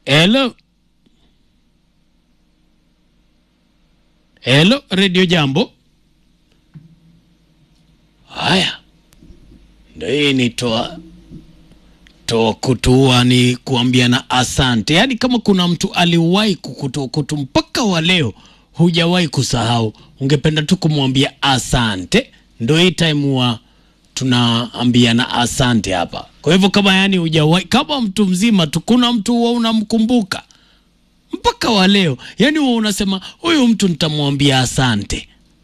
Hello. Hello, Radio Jambo. Haya, ndio hii ni toa toa kutua, ni kuambiana asante. Yaani kama kuna mtu aliwahi kukutoa kutu mpaka wa leo hujawahi kusahau, ungependa tu kumwambia asante. Ndio hii time wa tunaambiana asante hapa. Kwa hivyo kama yani hujawahi, kama mtu mzima tu, kuna mtu huwa unamkumbuka mpaka wa leo, yani huwa unasema huyu mtu nitamwambia asante.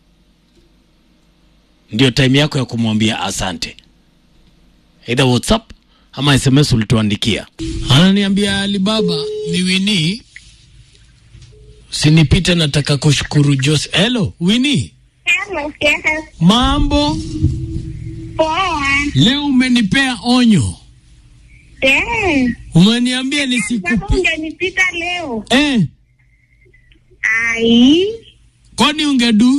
Ndio time yako ya kumwambia asante, either WhatsApp ama SMS ulituandikia. Ananiambia Alibaba ni Winnie, usinipite, nataka kushukuru Jose. Hello Winnie, Hello, yes. mambo Poa. leo? Umenipea onyo, Eh. umeniambia Baba nisikupi ungenipita leo. eh, Ai. kwani ungedu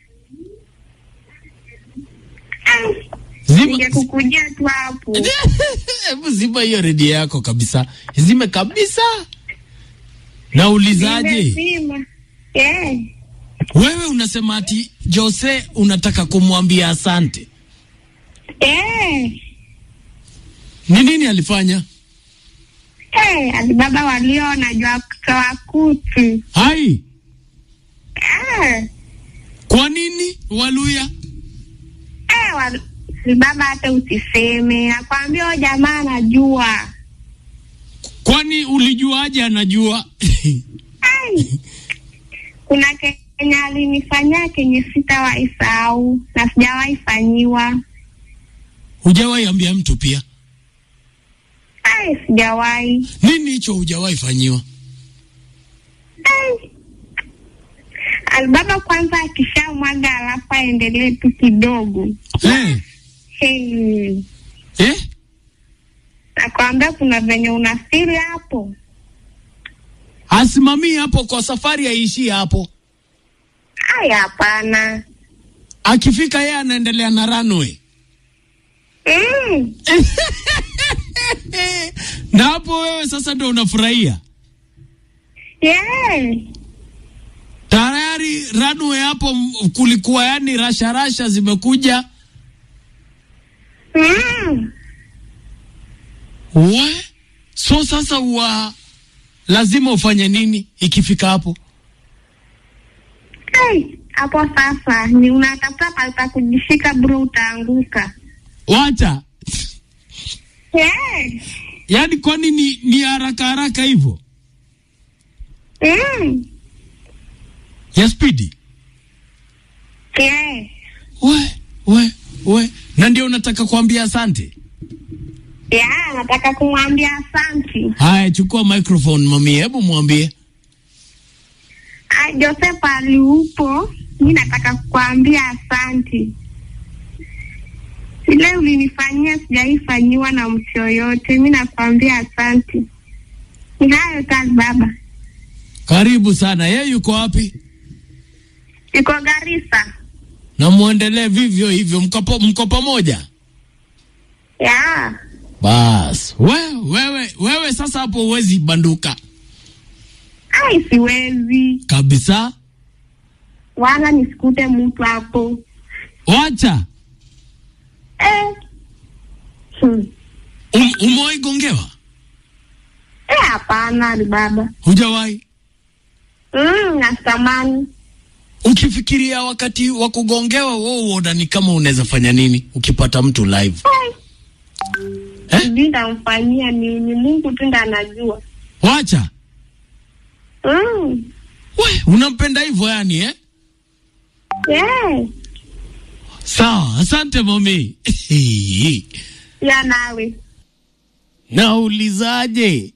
Ah, zima Ningekukujia tu hapo. Hebu zima hiyo redio yako kabisa, izime kabisa. Naulizaje, Nimezima. Eh. wewe unasema ati Jose unataka kumwambia asante, Eh. ni nini alifanya? Eh, Alibaba walio wanajua kutoa kutu. Hai, Ah. kwa nini Waluya? Eh, wa- Alibaba hata usiseme. Nakwambia huyo jamaa anajua. Kwani ulijuaje anajua? Ai. Kuna Kenya alinifanyia kenye sitawahi sahau na sijawahi fanyiwa. Hujawahi ambia mtu pia? Ai, sijawahi. Nini hicho hujawahi fanyiwa? Ai. Alibaba kwanza akishamwaga alafu aendelee tu kidogo. Eh, Hey. eh? Nakwambia kuna venye unafiri hapo. Asimamii hapo kwa safari, aishie hapo. Ai, hapana. Akifika yeye anaendelea na runway. Mm. na hapo wewe sasa ndo unafurahia Yeah. tayari runway hapo m- kulikuwa yani rasha rasha zimekuja Mm. we so sasa wa lazima ufanye nini ikifika hapo Ai, hapo sasa ni unatafuta pata kujishika bro, utaanguka. wacha Yeah. yaani kwani ni, ni haraka haraka hivyo Mm. ya spidi Yeah. we we we na ndio unataka kuambia asante Yeah, nataka kumwambia asanti. haya chukua microphone mami hebu mwambie Ah, Joseph ali upo, mi nataka kukwambia asanti. Ile ulinifanyia sijaifanyiwa na mtu yoyote, mi nakwambia asanti. Ni hayo tu baba. karibu sana yeye yuko wapi Iko Garissa. na muendelee vivyo hivyo mko po- mko pamoja Yeah. bas we, wewe wewe sasa hapo huwezi banduka Ai, siwezi kabisa wala nisikute mtu hapo wacha eh. Hmm. um, umewahi gongewa Eh, hapana ali baba. hujawahi Mm, natamani ukifikiria wakati wa kugongewa wewe uona ni kama unaweza fanya nini ukipata mtu live eh? sijui ndamfanyia nini, Mungu tu ndo anajua. wacha Mm. we unampenda hivyo yani eh? Yeah. sawa asante mami Ya nawe naulizaje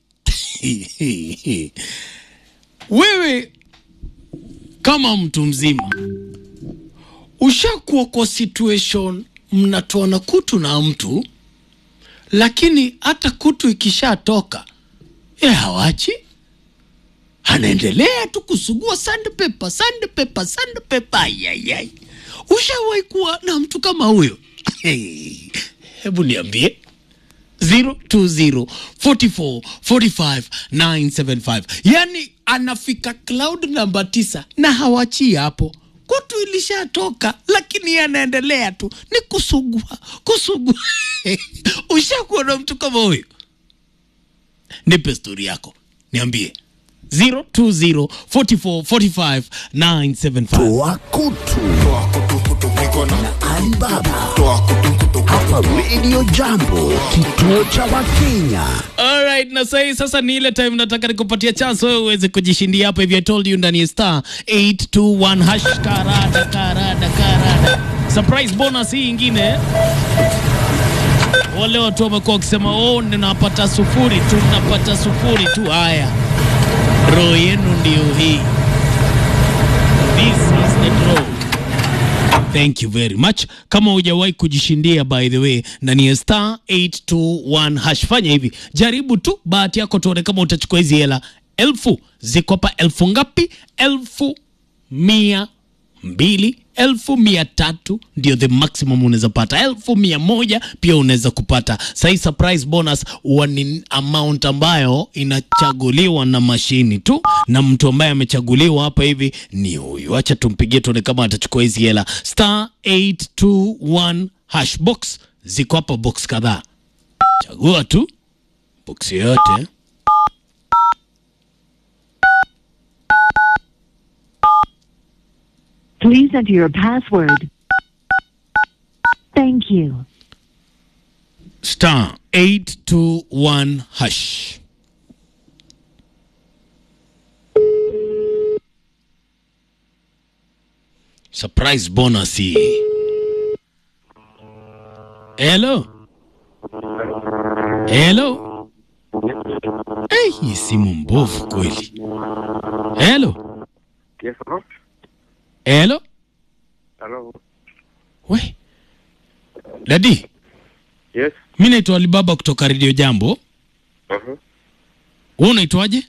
wewe kama mtu mzima ushakuwa kwa situation mnatoana kutu na mtu lakini hata kutu ikishatoka ye hawachi anaendelea tu kusugua sandpaper sandpaper sandpaper ayayay ushawahi kuwa na mtu kama huyo hebu niambie 020 44 45 975 yani anafika cloud namba tisa na hawachii hapo kutu ilishatoka lakini yeye anaendelea tu ni kusugua kusugua ushakuwa na mtu kama huyo nipe stori yako niambie 020 44 45 975 Toa kutu na Alibaba hapa Radio Jambo, kituo cha Wakenya. Alright, na sahi sasa ni ile time nataka nikupatia chance wewe uweze kujishindia hapa hivi I told you ndani ya star 821 hash karada karada karada surprise bonus hii ingine wale watu wamekuwa wakisema oh ninapata sufuri tu napata sufuri tu haya roho yenu ndio hii this is the draw Thank you very much. Kama hujawahi kujishindia by the way, ndani ya star 821 hash, fanya hivi, jaribu tu bahati yako, tuone kama utachukua hizi hela elfu. Ziko hapa elfu ngapi? Elfu mia mbili elfu mia tatu ndio the maximum unaweza pata. Elfu mia moja pia unaweza kupata. Sahii surprise bonus huwa ni amount ambayo inachaguliwa na mashini tu, na mtu ambaye amechaguliwa hapa hivi ni huyu. Acha tumpigie tuone kama atachukua hizi hela. Star 821 hash box, ziko hapa box kadhaa, chagua tu box yoyote. Please enter your password. Thank you. star 821 hash. Surprise bonus hii. Hello. Hello. Hey, hii simu mbovu kweli. Hello. Yes, hello? Hello. Hello? We. Dadi, Yes? mi naitwa Alibaba kutoka Radio Jambo. Uh-huh. Wewe unaitwaje?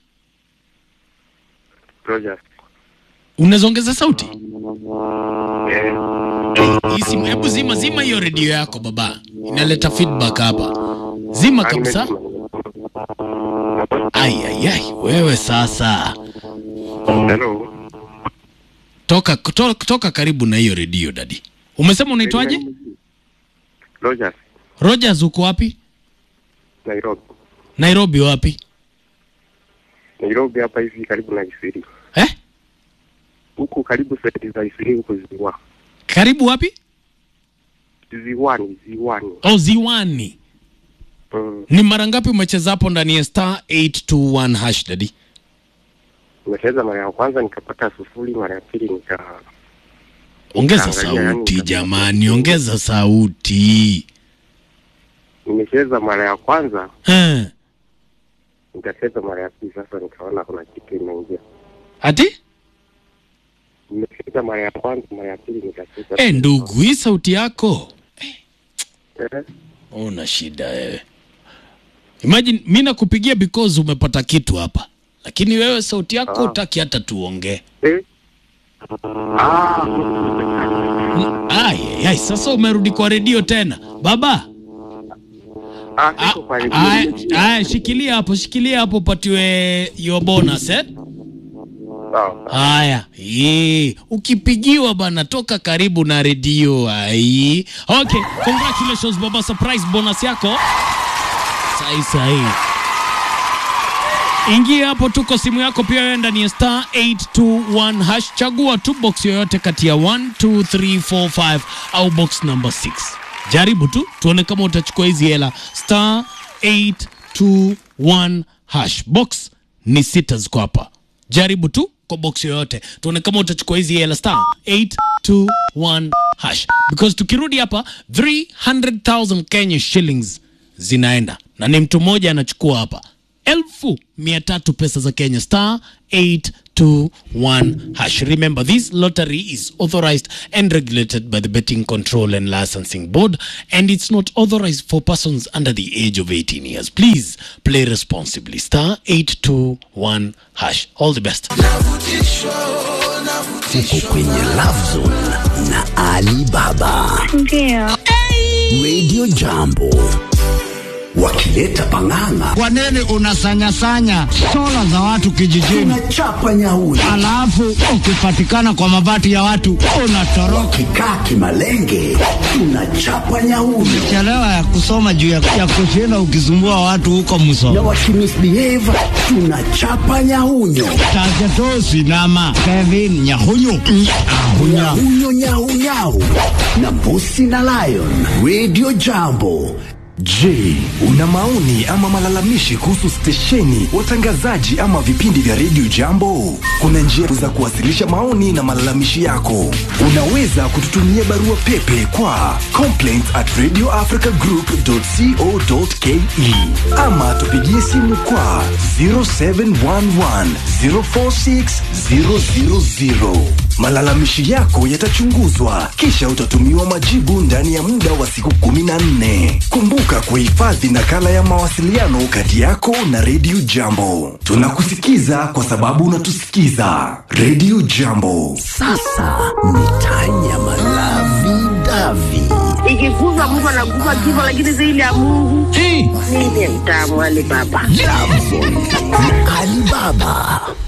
Rogers. Unaweza ongeza sauti? Eh, Hii simu, hebu zima zima hiyo redio yako baba, inaleta feedback hapa. Zima kabisa. Ai, ai, ai, wewe sasa Hello? toka, to, toka karibu na hiyo redio dadi. Umesema unaitwaje? Rogers, Rogers, uko wapi? Nairobi. Nairobi wapi? Nairobi hapa hivi karibu na Isiri. Eh? Huku karibu seti za Isiri huko Ziwa. Karibu wapi? Ziwani, Ziwani. Oh, Ziwani. Mm. Ni mara ngapi umecheza hapo ndani ya star 821 hash dadi? Nimecheza mara ya kwanza nikapata sufuri, mara ya pili nika Ongeza Nikaangalia, yani sauti nikapata jamani, sufuri. ongeza sauti. nimecheza mara ya kwanza Eh. nikacheza mara ya pili, sasa nikaona kuna kitu imeingia. Ati? Nimecheza mara ya kwanza, mara ya pili nikacheza. Eh, ndugu, hii sauti yako Eh, una shida wewe. Imagine mi nakupigia because umepata kitu hapa, lakini wewe sauti yako Ah. utaki hata tuongee. eh. Ah, Ai, ai, ai, sasa umerudi kwa redio tena baba. ah, Ah, siko kwa redio. Aya, aya, shikilia hapo, shikilia hapo, upatiwe your bonus eh? Sawa. Haya, ee, ukipigiwa bana, toka karibu na redio. Ai, okay, congratulations baba, surprise bonus yako sahi sahi. Ingia hapo, tuko simu yako pia, wewe ndani ya star 821 hash, chagua tu box yoyote kati ya 1 2 3 4 5 au box number 6. Jaribu tu tuone kama utachukua hizi hela. Star 821 hash, box ni sita ziko hapa. Jaribu tu kwa box yoyote tuone kama utachukua hizi hela star 821 hash, because tukirudi hapa 300,000 Kenya shillings zinaenda na ni mtu mmoja anachukua hapa elfu mia tatu pesa za Kenya star 821 hash. Remember this lottery is authorized and regulated by the Betting Control and Licensing Board and it's not authorized for persons under the age of 18 years. Please play responsibly. Star 821 hash. All the best. Uko kwenye Love Zone na Ali Baba. Ndio. Radio Jambo. wakileta pang'ang'a Kwa nini unasanyasanya sola za watu kijijini, tunachapa nyauri alafu ukipatikana kwa mabati ya watu unatoroka? kikaa kimalenge tunachapa nyauri Chelewa ya kusoma juu ya, ya kushinda ukisumbua watu huko na Musoma, wakimisbehave tunachapa nyaunyo Tajatosi nama Kevin Nyahunyu Ahunya. nyahunyo nyaunyau na mbusi na lion radio jambo Je, una maoni ama malalamishi kuhusu stesheni, watangazaji ama vipindi vya redio Jambo? Kuna njia za kuwasilisha maoni na malalamishi yako. Unaweza kututumia barua pepe kwa complaints at radioafricagroup.co.ke ama tupigie simu kwa 0711 046 000. Malalamishi yako yatachunguzwa kisha utatumiwa majibu ndani ya muda wa siku 14. Kumbuka kuhifadhi nakala ya mawasiliano kati yako na redio Jambo. Tunakusikiza kwa sababu unatusikiza. Redio Jambo. sasa ni tanya malavi davi ikikuza Mungu anakufa kifo, lakini zaidi ya Mungu mimi ni mtamu Ali Baba. Jambo na Alibaba